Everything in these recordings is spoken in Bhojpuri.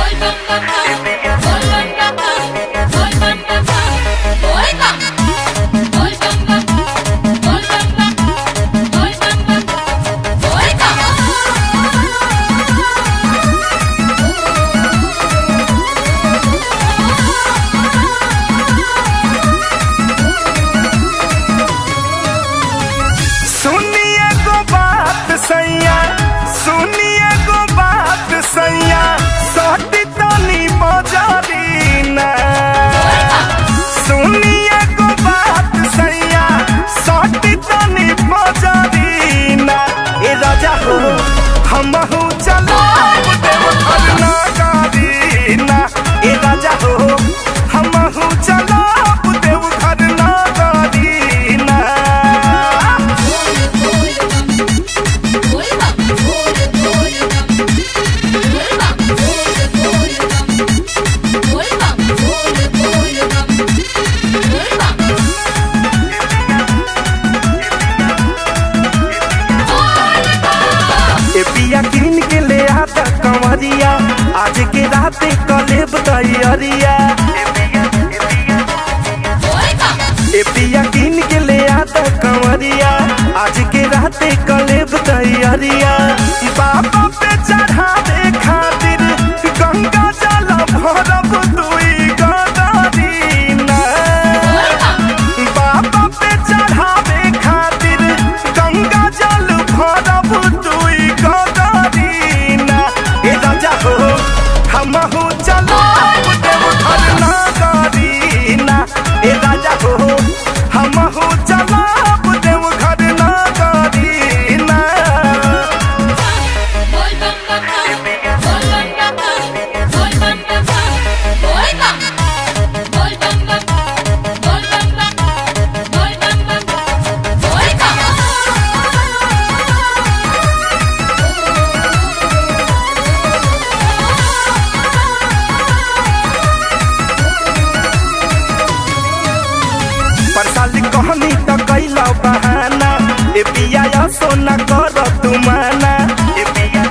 सुनिए गो बात सैया सुनिए गो बात सैया सटी तनी बजारी ना सुनिए गो बात सैया सटी तनी बजारी ना ए राजा हो हम हूँ चलो देव घर ना गारी ना ए राजा हो हम हूँ चलो देव घर ना गारी ना ए पिया किन के ले आता कंवरिया आज के रात कलेब तैयारिया ए पिया किन के ले आता कंवरिया आज के रात कलेब तैयारिया बाबा पे चढ़ावे खातिर गंगा जल भरब दुई गदारी ना बाबा पे चढ़ावे खातिर गंगा जल भरब दुई गदारी ना ए राजा हो हम हो चलो देव घर ना गारी ना ए राजा हो हम हो चलो देव घर ना गारी ना परसाली कहनी त कैला बहाना ए पिया या सोना कर तू माना ए पिया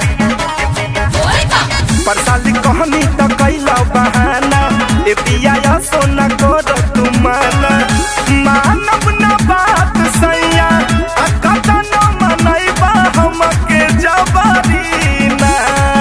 परसाली कहनी त कैला बहाना ए पिया या सोना कर तू माना मानव न बात सैया आ कता न मनैबा हमके जबारी ना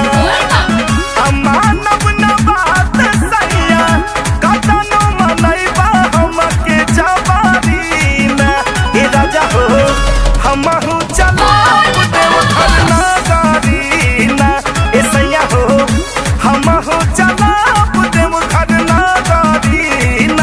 मानव न बात सैया कतन मनैबा हमके जबारी ना ए राजा हो हम हूँ चलो देव घर ना गारी ना ए सैया हो हम हूँ चलो देव घर ना गारी ना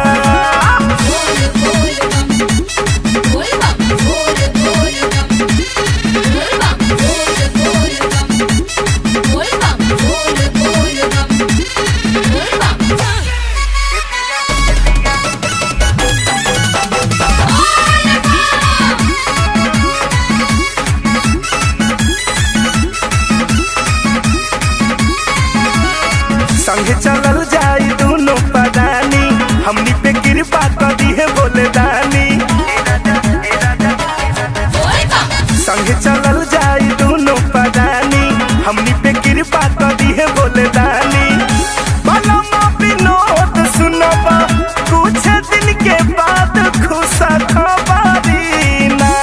संग चलल जाई दोनों पदानी हमनी पे कृपा कर दिए बोले दानी संग चलल जाई दोनों पदानी हमनी पे कृपा कर दिए बोले दानी बलमा विनोद सुनबा कुछ दिन के बाद खुश खबरी ना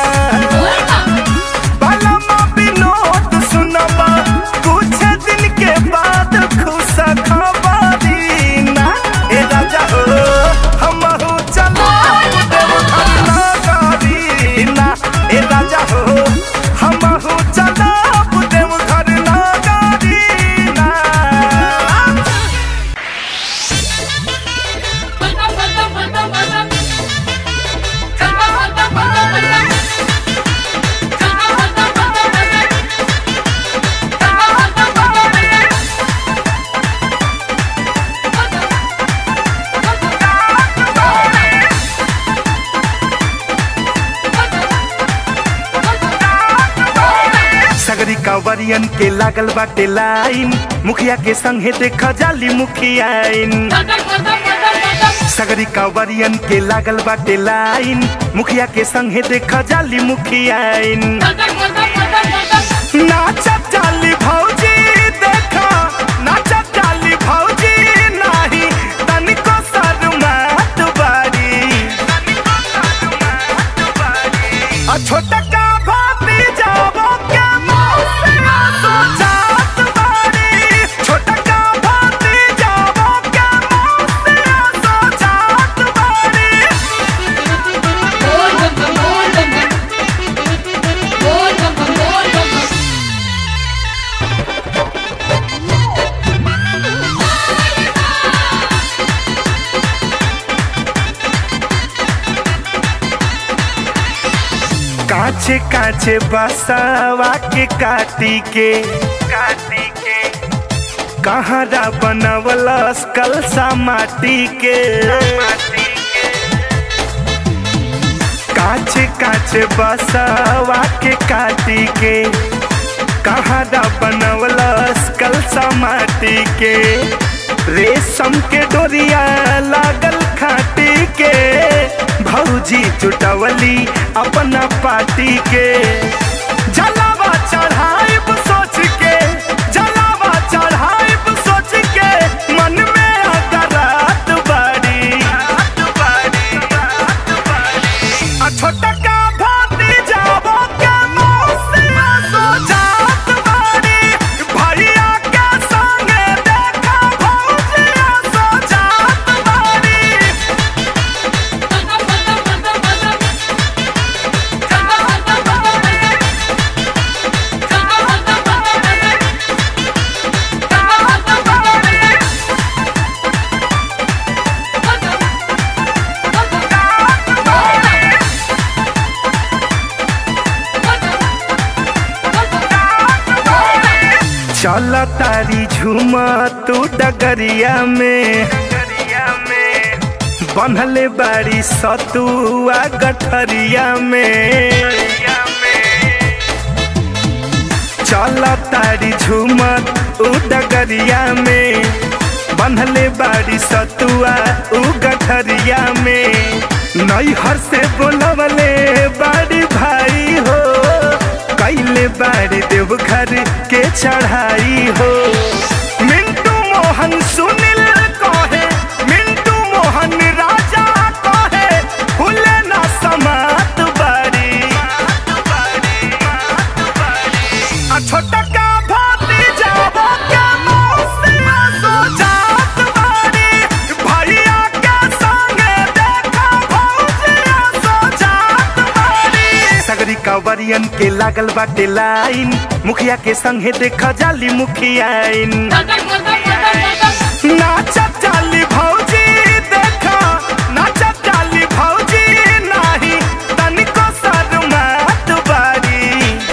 बलमा विनोद सुनबा कुछ दिन के बाद खुश खबरी ना ए राजा हो हम हो चलो देव घर ना गारी ना ए राजा हो हम हो चलो देव घर ना गारी ना सगरी कांवरियन के लागल बाटे लाइन मुखिया के संगे देख जाली मुखियाइन सगरी कांवरियन के लागल बाटे लाइन मुखिया के संगे देख जाली मुखियाइन नाचा जाली भौजी देखा नाचा काचे काचे बसावा के काटी के काटी के कहारा बनवलस कलसा माटी के काचे काचे बसावा के काटी के कहारा बनवलस कलसा माटी के रेशम के डोरिया लागल खाटी के भौजी चुटवली अपना पार्टी के जलावा चढ़ाइब सोच के जलावा चढ़ाइब सोच के मन में अगरात बाड़ी आ छोटा का भाती जाबो के मौसी सो जात बाड़ी भैया के संगे देखा भौजिया सो जात बाड़ी चल तारी झुमा तू डगरिया में बनले बाड़ी सतुआ गठरिया में चल तारी झुमा उ डगरिया में बनले बाड़ी सतुआ उ गठरिया में नैहर से बोलवले बाड़ी भाई हो कैले बाड़ी देवघर के चढ़ाई हो मिंटू मोहन सुनील कहे मिंटू मोहन राजा कहे फूले ना समात बाड़ी आ छोटा का भाती जाबो के मौसिया सो जात बाड़ी भैया के संगे देखा भौजिया सो जात बाड़ी सगरी कवरियन के लागल बाटे लाइन मुखिया के संगे देखा जाली मुखियाइन नाचत जाली भौजी देखा नाचत जाली भौजी नाही तनिको शर्मात बारी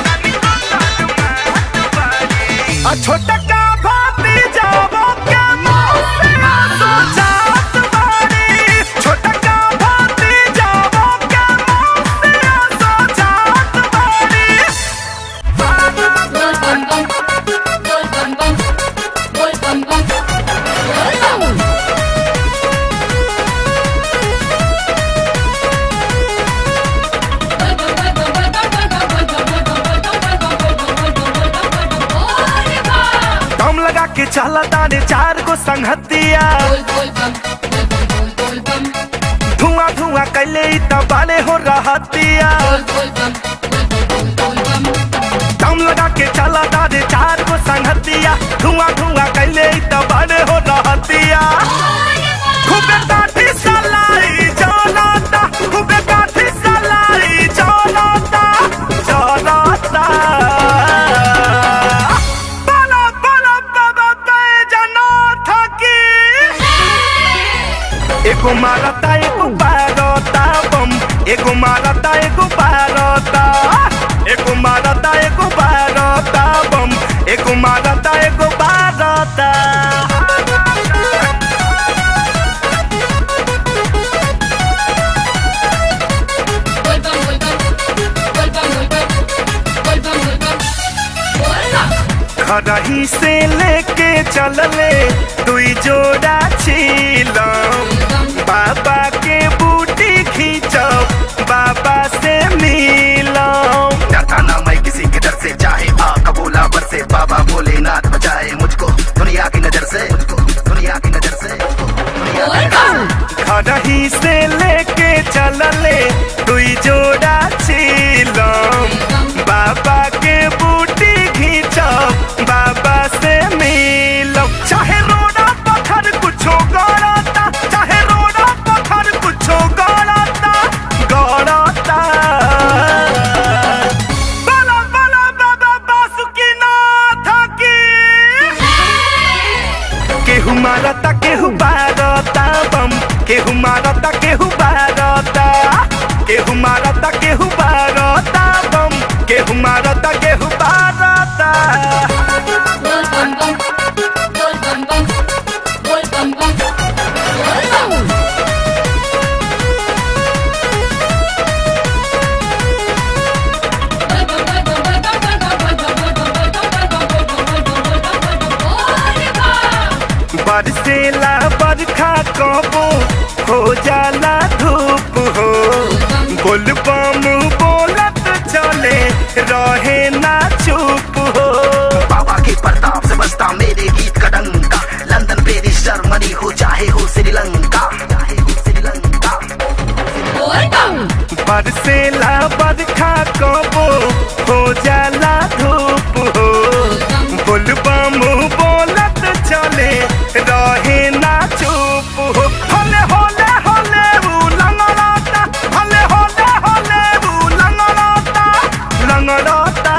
आ छोटा का भाती जाबो के मौसिया सो जात बारी छोटा का भाती जाबो के मौसिया सो जात बारी दम लगा के चला तारे चार को संगतिया धुआं धुआं कैले इ त बाले हो रहतिया दम लगा के चला तारे चार को संगतिया धुआं धुआं कैले इ त बाले हो रहतिया खूबे काठी सलाई जलाता खूबे काठी सलाई जलाता जलाता बला बला बाबा बैजनाथ की एगो मारता एगो बारता बम एगो मारता एगो बारता एगो मारता एगो बारता बम एगो मारता एगो बारता खरही से लेके चलले दुई जोड़ा छीलम बाबा के बूटी खींचब बाबा से मिलम डरता ना मैं किसी के डर से चाहे आ कबूला बर से बाबा भोलेनाथ बचाए मुझको दुनिया की नजर से मुझको दुनिया की नजर से मुझको दुनिया की नजर से खरही से लेके चलले दुई जोड़ा छीलम बाबा के बूटी खींचब बाबा से मिलम चाहे रोड़ा पत्थर कुछो गड़ता चाहे रोड़ा पत्थर कुछो गड़ता गड़ता बला बला बाबा बासुकीनाथ की केहू मारता केहू बारता बम केहू मारता केहू बारता केहू मारता केहू बारता बम केहू मारता केहू बारता Bol bum bum, bol bum bum, bol bum bum, bol bum. बरसेला बरखा कबो हो जाला धूप हो बोल बम बोलत चले रहे ना चुप हो बाबा के प्रताप से बसता मेरे गीत का डंका लंदन पेरिस जर्मनी हो चाहे हो श्रीलंका चाहे हो श्रीलंका बरसेला बरखा कबो हो जाला धूप हो बोल बम बोलत चले रहे ना चुप हो हले होले होले ऊ लंगड़ाता हले होले होले ऊ लंगड़ाता लंगड़ाता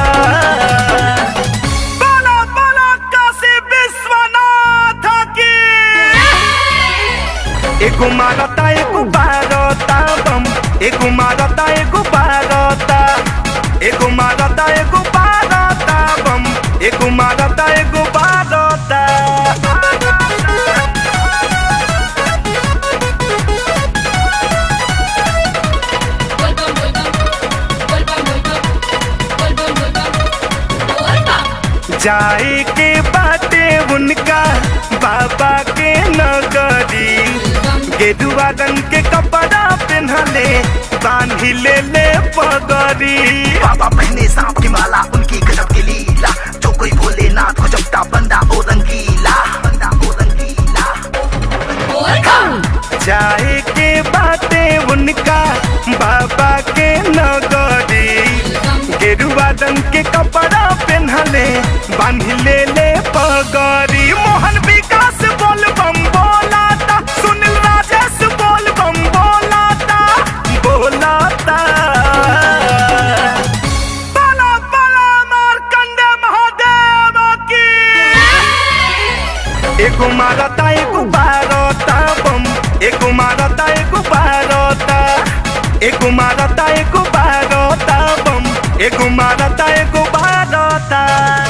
बोलो बोलो काशी विश्वनाथ की एगो मारता एगो बारता बम एगो मारता एगो बारता एगो मारता एगो बारता बम एगो मारता एगो बारता जाए के बाटे उनका बाबा के नगरी गेरुआ रंग के कपड़ा पहनले बांधी ले ले पगड़ी बाबा पहने सांप की माला उनकी गजब की लीला जो कोई भोलेनाथ को जपता बंदा ओ रंगीला बंदा ओ रंगीला जाए के बाटे उनका बाबा के नगरी गेरुआ रंग के कपड़ा पहनले बांधी ले ले पगड़ी मोहन विकास बोल बम बोलाता सुनील राजेश बोल बम बोलाता बोलाता बला बला मारकंडे महादेव की एगो मारता एगो बारता बम एगो मारता एगो बारता एगो मारता एगो बारता बम एगो मारता एगो बारता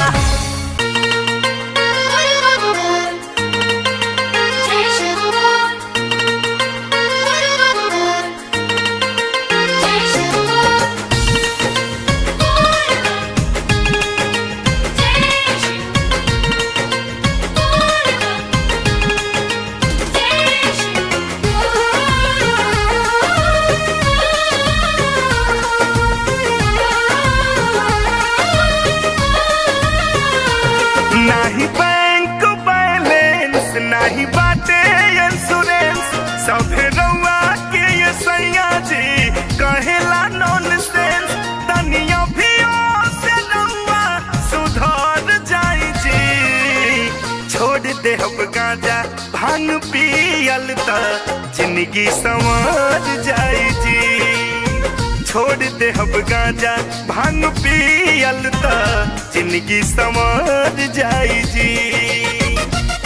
नाही बैंक बैलेंस नाही बाटे इंश्योरेंस सभे रउआ के ये सैया जी कहेला नॉन सेंस तनिया भी से रउआ सुधर जाई जी छोड़ दे हम गांजा भांग पियल त जिंदगी संवर जाई जी छोड़ दे हम गांजा भांग पियल त जिंदगी संवर जाई जी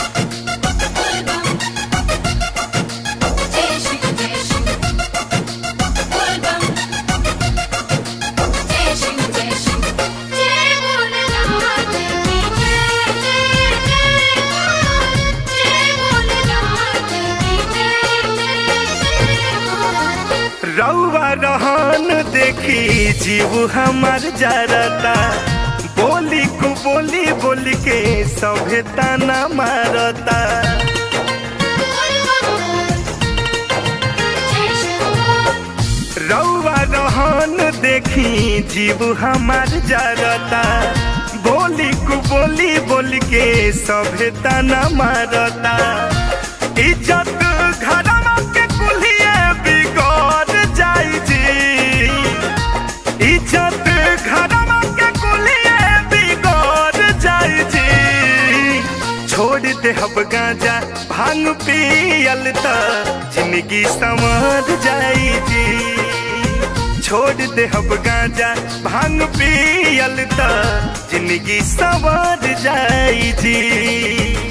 रउआ रहन देखी जीव हमार जरता बोली को बोली बोल के सभे ताना मारता रउआ रहन देखी जीव हमार जरता बोली को बोली बोल के सभे ताना मारता इज्जत घरमा के कुल्हिए बिगड़ जाई जी इज्जत घरमा के कुल्हिए बिगड़ जाई जी छोड़ दे हम गांजा भांग पियल त जिंदगी संवर जाई जी छोड़ दे हम गांजा भांग पियल त जिंदगी संवर जाई जी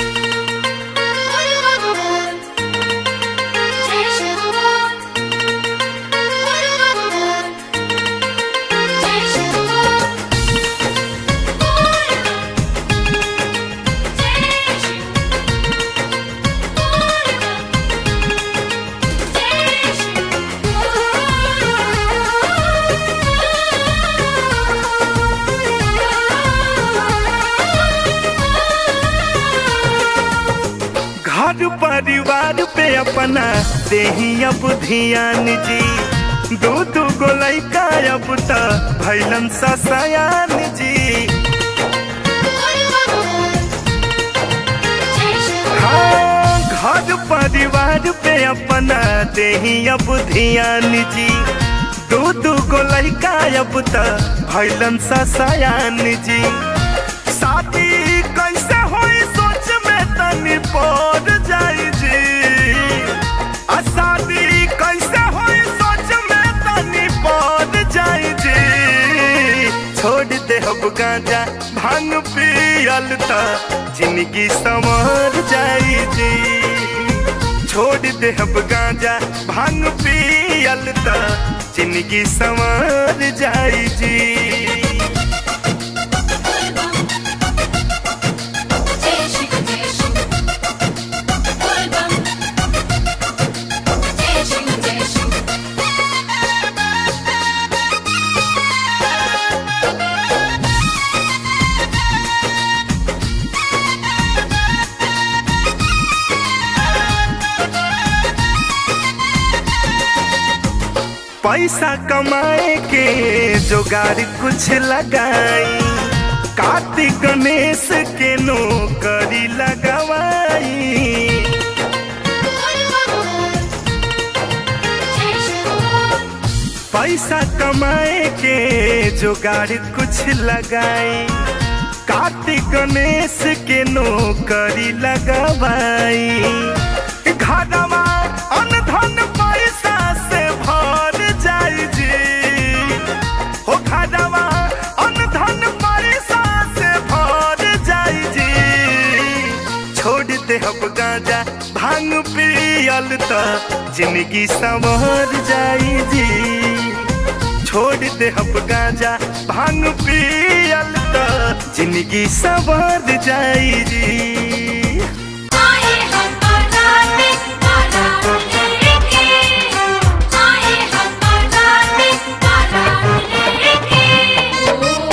घर परिवार पे अपना देही अब ध्यान जी दू दू गो लैका अब त भैलन सयान जी हाँ घर परिवार पे अपना देही अब ध्यान जी दू दू गो लैका अब त भैलन सयान जी शादी कैसे होई सोच में तनी पड़ जाई जी आ शादी कैसे होई सोच में तनी पड़ जाई जी छोड़ दे अब गांजा भांग पियल त जिंदगी संवर जाई जी छोड़ दे अब गांजा भांग पियल त जिंदगी संवर जाई जी पैसा कमाए के जोगाड़ कुछ लगाई कार्तिक गणेश के नौकरी लगवाई पैसा कमाए के जोगाड़ कुछ लगाई कार्तिक गणेश के नौकरी लगवाई घरवा अनधन पैसा से भर जाई जी हो घरवा अनधन पैसा से भर जाई जी छोड़ दे अब गांजा भांग पियल त जिंदगी संवर जाई जी छोड़ दे अब गांजा भांग पियल त जिंदगी संवर जाई जी आए हम बाराती बारात लेके आए हम बाराती बारात लेके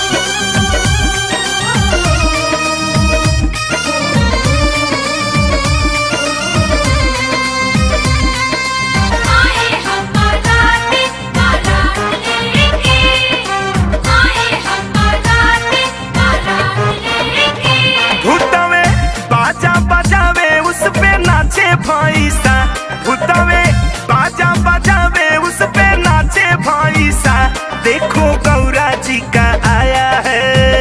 आए हम बाराती बारात लेके आए हम बाराती बारात लेके भूतवे बाजा बजावे उस पे नाचे भैसा भूतवे बाजा बजावे उस पे नाचे भैसा देखो गौरा जी का आया है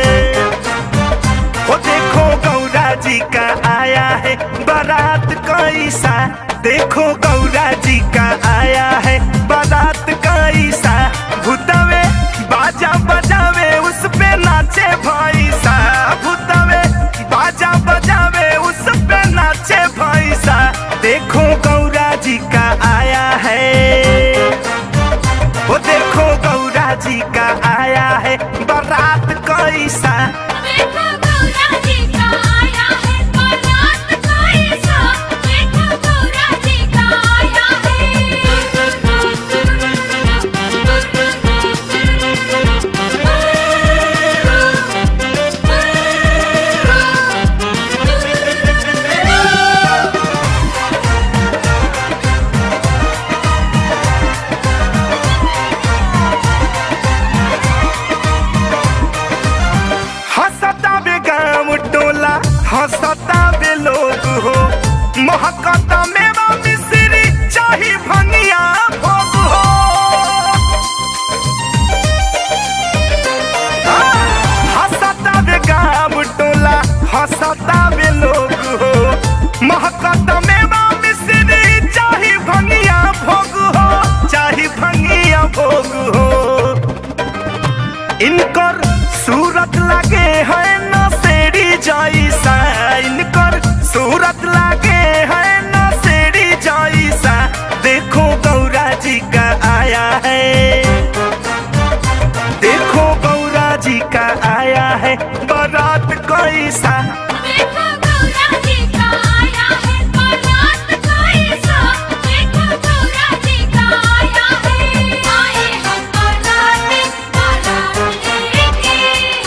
हो देखो गौरा जी का आया है बारात कैसा देखो गौरा जी का आया है बारात कैसा भूतवे बाजा बजावे उस पे नाचे भैसा भूतवे बाजा बजावे उस पे नाचे भैसा देखो गौरा जी का आया है वो देखो गौरा जी का आया है बारात कैसा देखो गौरा जी का आया है बारात कैसा देखो गौरा जी का आया है हंसता बे गाँव टोला हंसता बे लोग हो महकता मेरा मिश्री चाही भंगिया भोग हो हाँ, हंसता बे गाँव टोला हंसता बे लोग हो महकता मेरा मिश्री चाही भंगिया भोग हो चाही भंगिया भोग हो इनकर सूरत लगे है नसेड़ी जैसा इनकर सूरत लगे है नसेड़ी जैसा देखो गौरा जी का आया है देखो गौरा जी का आया है बारात कैसा देखो गौरा जी का आया है बारात कैसा देखो गौरा जी का आया है आए हम बाराती बारात लेके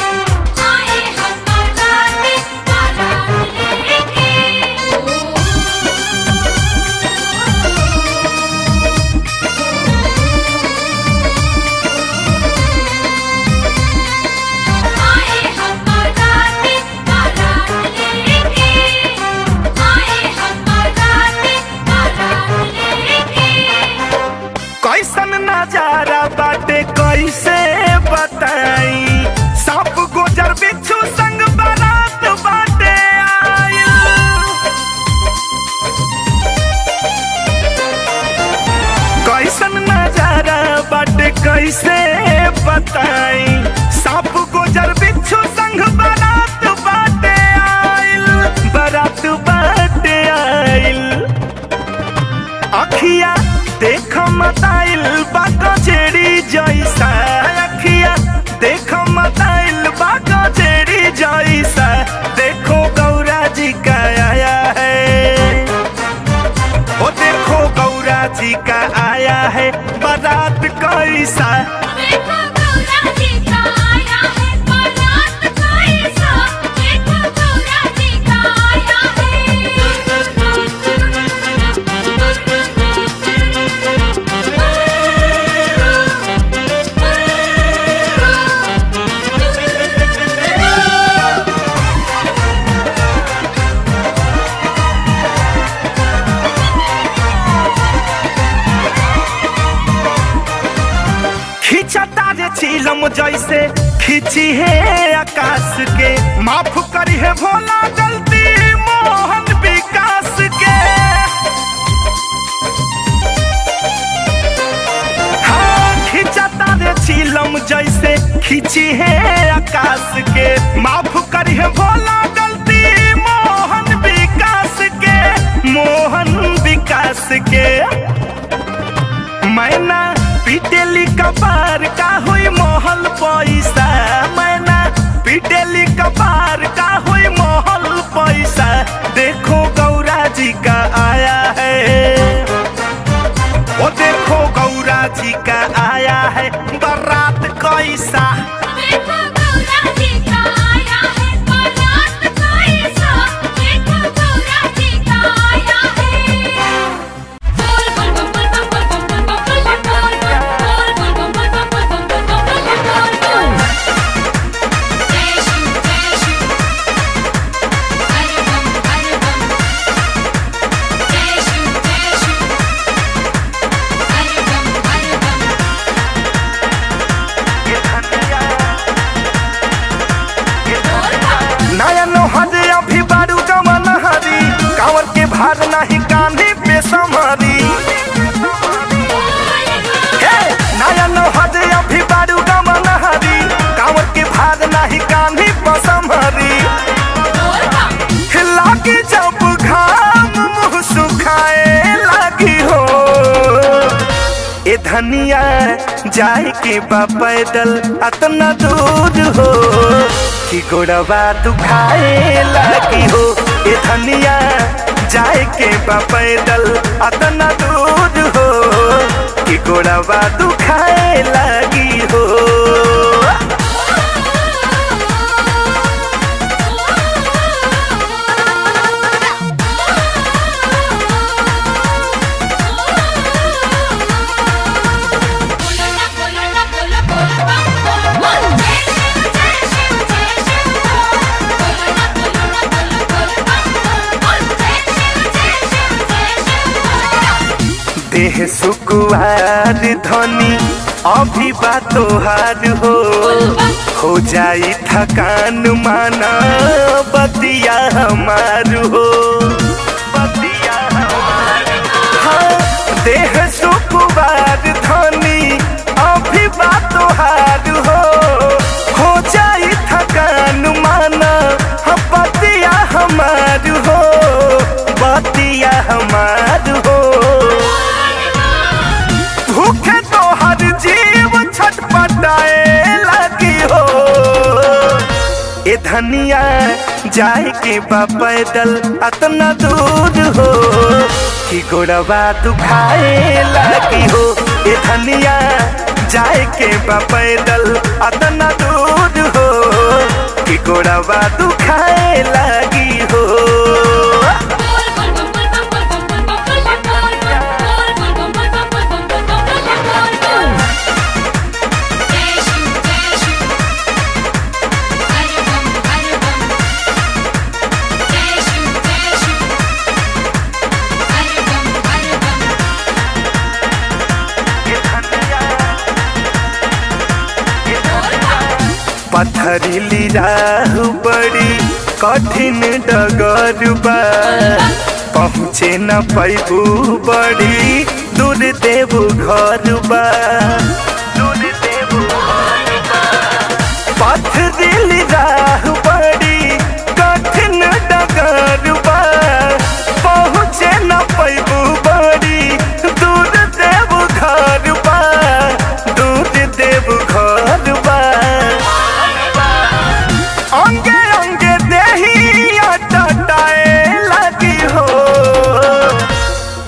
आए हम बाराती बारात लेके अखिया देख मताइल बा गजेड़ी जैसा अखिया देख मताइल बा गजेड़ी जैसा देखो गौरा जी का आया है ओ देखो गौरा जी का आया है बारात कैसा देखो गौरा जी का आया है बारात कैसा देखो गौरा जी का आया है खिंचता जे चिलम जैसे खिंची है आकाश के माफ करी है भोला गलती मोहन विकास के हाँ खिंचता जे चिलम जैसे खिंची है आकाश के माफ करी है भोला गलती मोहन विकास के मोहन विकास के मैना पिटेली कपार का हुई मोहल पैसा मैना पिटेली कपार का हुई मोहल पैसा देखो गौरा जी का आया है ओ देखो गौरा जी का आया है बारात कैसा देखो गौरा जी का आया है बारात कैसा देखो गौरा जी का आया है बोल बोल बोल बोल बोल बोल बोल बोल बोल बोल बोल बोल बोल बोल बोल बोल बोल जय शिव जय शिव हरे बम हरे बम जय शिव जय शिव हरे बम हरे बम नया नोहर अभी बारू गमन हरी कांवर के भार नहीं कांधी पे समरी हे नया नोहर अभी बारू गमन हरी कांवर के भार नहीं कांधी पे समरी लागी जब घाम मुंह सुखाए लागी हो ए धनिया जाए के बा पैदल अतना दूर हो कि गोड़वा दुखाए लागी हो ए धनिया जाए के बा पैदल अतना दूर हो कि गोड़वा दुखाए लागी हो देह सुकुआर धनी अभी बा तोहार हो हो जाई थकान माना बतिया हमार हो बतिया हमार हाँ, देह सुकुआर धनी अभी बा तोहार हो हो जाई थकान माना हाँ, बतिया हमार हो बतिया हमार हो भूखे तो हर जीव छटपटाए लगी हो ए धनिया जाए के बा पैदल अतना दूर हो कि गोड़वा दुखाए लगी हो ए धनिया जाए के बा पैदल अतना दूर हो कि गोड़वा दुखाए लगी हो पथरीली राह बड़ी कठिन डगर बा पहुँचे न पैबू बड़ी दूर देबू घर बा दूर देबू पथरीली राह बड़ी कठिन डगर बा पहुँचे न पैबू बड़ी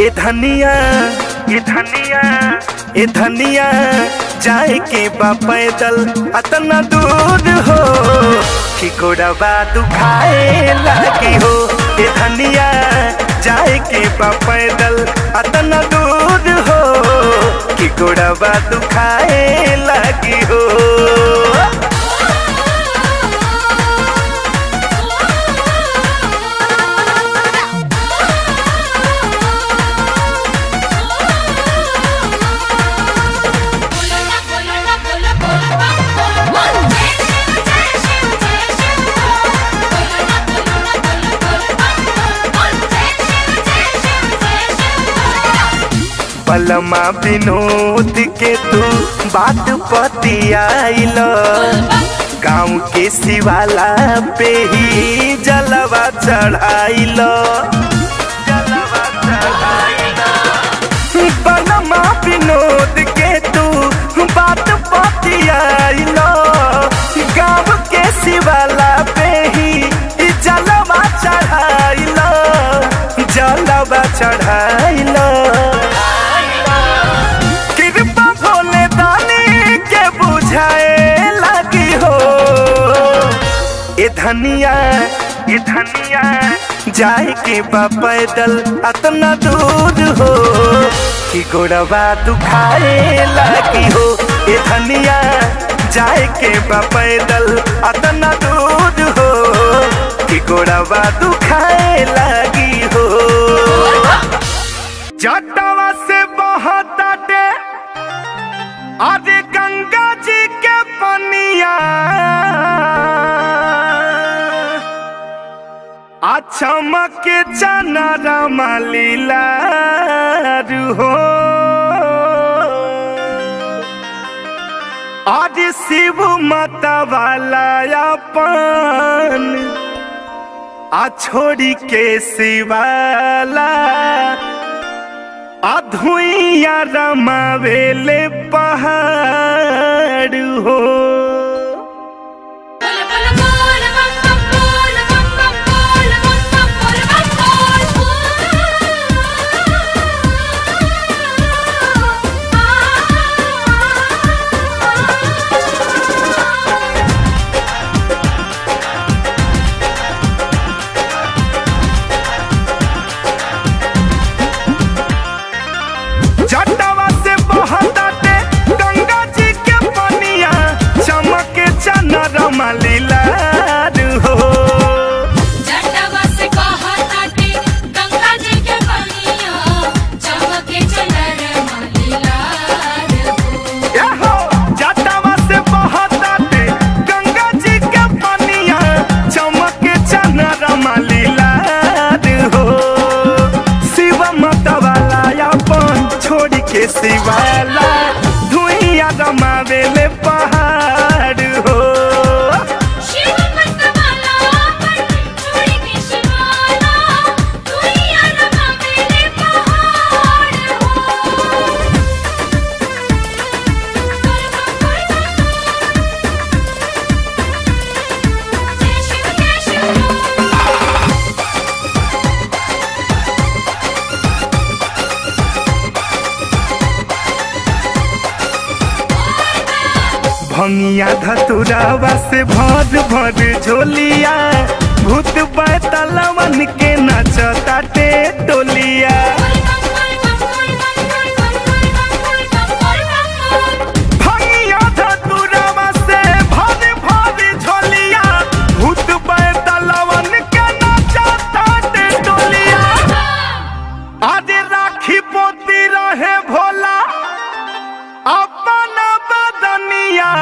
ए धनिया ए धनिया ए धनिया जाए के बा पैदल अतना दूर हो कि गोड़वा दुखाए लगी हो ए धनिया जाए के बा पैदल अतना दूर हो कि गोड़वा दुखाए लगी हो पलमा विनोद के तू बात पतियाइल गाँव के शिवाला पे ही जलवा चढ़ाइल जलवा चढ़ाइल पलमा विनोद के तू बात पतियाइल गाँव के शिवाला पे ही जलवा चढ़ाइल जलवा चढ़ाइल कृपा भोले दानी के बुझाए लगी हो ए धनिया ए धनिया जाए के बा पैदल अतना दूर हो कि गोड़वा दुखाए लगी हो ए धनिया जाए के बा पैदल अतना दूर हो कि गोड़वा दुखाए लगी हो जटवा से बहताटे अरे गंगा जी के पनिया चमक चना लीला हो आज शिव माता वाला अपन आ छोड़ी के शिवाला अधुइया रमावेले पहाड़ हो जटवा से बहताते गंगा जी के पनिया चमके चना रमलीला हो जटवा से कहताटे गंगा जी के पनिया चमके चनर मलीलार हो याहो जटवा से बहताते गंगा जी के पनिया चमके चना रमलीला हो शिव माता वाला अपन छोड़ के शिवाला धुइया रमावेले पहाड़ हो शिव मतवाला पर छोड़ी के शिवाला दुनिया रमा मेरे पहाड़ हो जय शिव जय शिव भंगिया धतुरावा से भर भर झोलिया भूत बैतलवन के नचताटे टोलिया भंगिया धतुरावा से भर भर झोलिया भूत बैतलवन के नचताटे टोलिया आज राखी पोती रहे भोला अपन बदनिया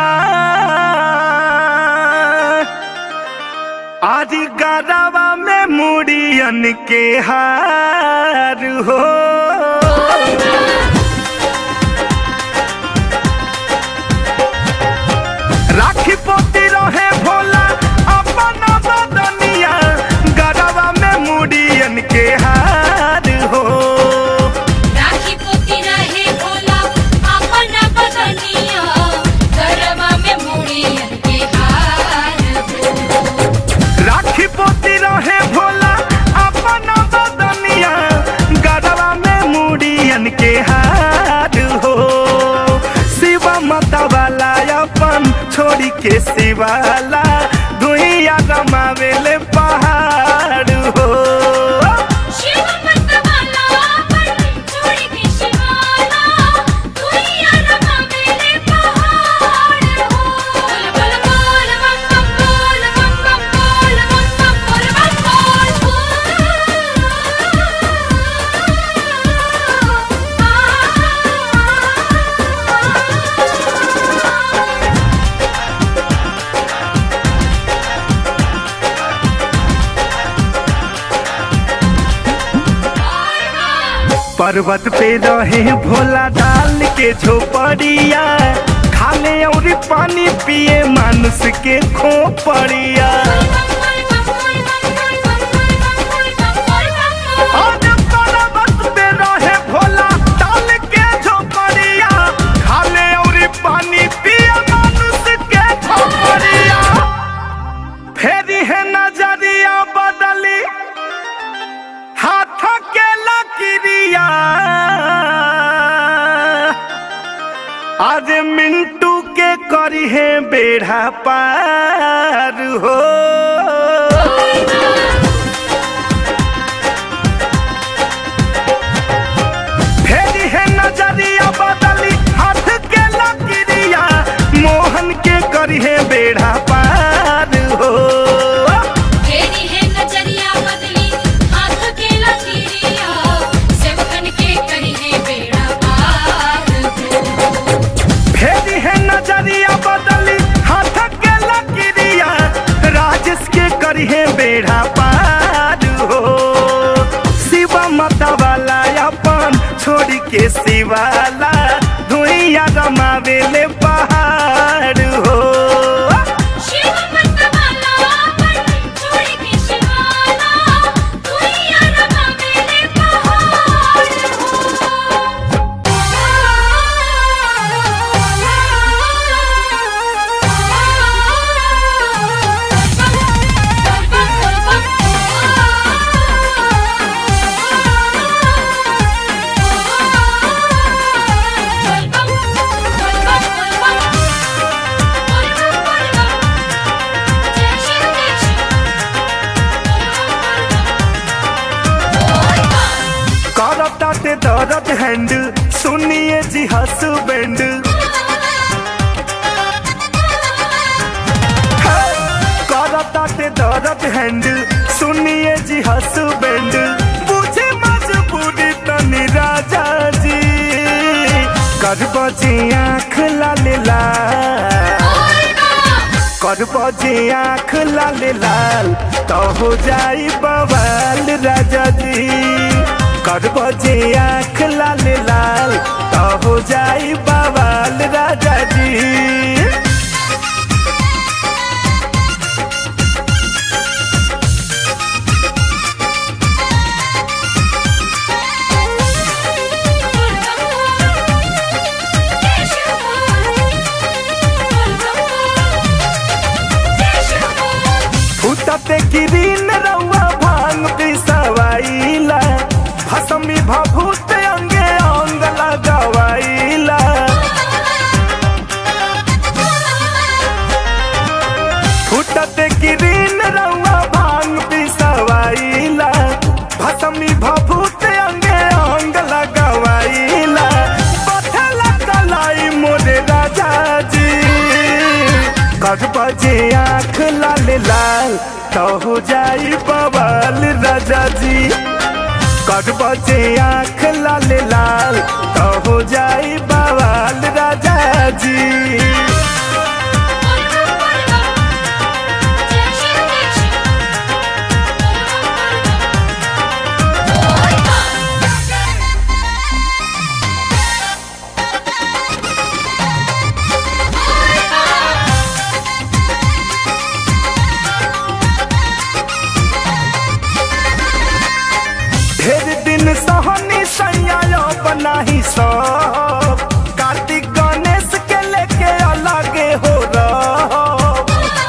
आज गरबा में मुड़ियन के हार हो राखी पोती रहे भोला अपन बदनिया गरबा में मुड़ियन के हार हो राखी पोती रहे भोला अपन बदनिया गरबा में मुड़ियन के हार हो राखी पोती रहे भोला अपन बदनिया गरबा में के शिवाला दुइया रमावेले पहाड़ हो शिव मत वाला अपन छोड़ के शिवाला दुनिया रमा मेरे पहाड़ हो बोल बोल बम बम बोल बम बम बोल बम बम बोल बम बोल पर्वत पे रहे भोला डाल के झोपड़िया खाले और पानी पिए मानुष के खोपड़िया आज पर्वत पे रहे भोला डाल के झोपड़िया खाले और पानी पिए मानुष के खोपड़िया फेरी है नजरिया बदली हाथ के लकीरिया आज मिंटू के करी है बेड़ा पार हो फेरी है नजरिया बदली हाथ के लकीरिया मोहन के करी है बेड़ा पार हो तेरी है नजरिया बदली हाथ के लकीरिया सेवकन के करी है बेड़ा पार हो फेरी है नजरिया बदली हाथ के लकीरिया राजेश के करी है बेड़ा पार हो शिवा माता वाला अपन छोड़ के शिवाला धुइया रमावेले पहाड़ हो शिव मत वाला अपन छोड़ के शिवाला दुनिया रमा मेरे पहाड़ करता ते दर्द हैंड सुनिए जी हसबैंड करता ते दर्द हैंड सुनिए जी हसबैंड बुझे मजबूरी तनी राजा जी कर बजे आँख लाल लाल कर बजे आँख लाल लाल तो हो जाई बवाल राजा जी कर बजे आँख लाल लाल तो हो जाई बवाल राजा जी फुटते किरीन रउआ भांग पिसवाइला भसमी भभूत अंगे अंग लगवाइला फुटते किरीन रउआ भांग पिसवाइला भसमी भभूत अंगे अंग लगवाइला पथला कलाई मोरे राजा जी कर बजे आँख लाल लाल तो हो जाई बवाल राजा जी कर बजे आँख लाल लाल तो हो जाई बवाल राजा जी ढेर दिन सहनी सैया बनाही सब कार्तिक गणेश के लेके अलगे हो रह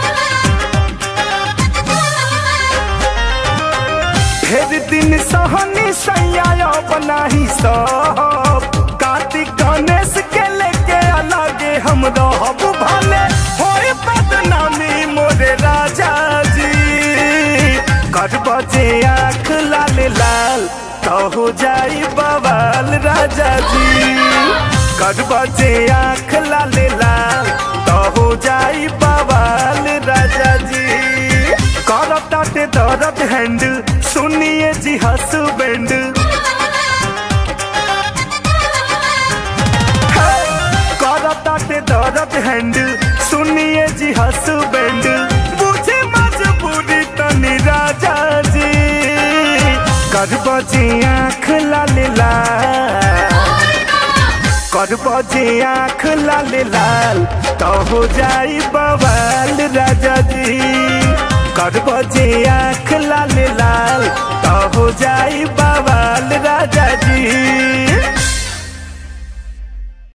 ढेर दिन सहनी सैया बनाही सब कार्तिक गणेश के लेके अलगे हम रहब भले होए बजे आँख लाल लाल तो हो जाई बवाल राजा जी कर बजे आँख लाल लाल तो हो जाई बवाल राजा जी कर ताटे दर्द हैंड सुनिए जी हसबैंड करताटे दर्द हैंड सुनिए जी हसबैंड बुझे मजबूरी तनी राजा जी कर बजे आँख लाल लाल कर बजे आँख लाल लाल तो हो जाई बवाल राजा जी कर बजे आँख लाल लाल तो हो जाई बवाल राजा जी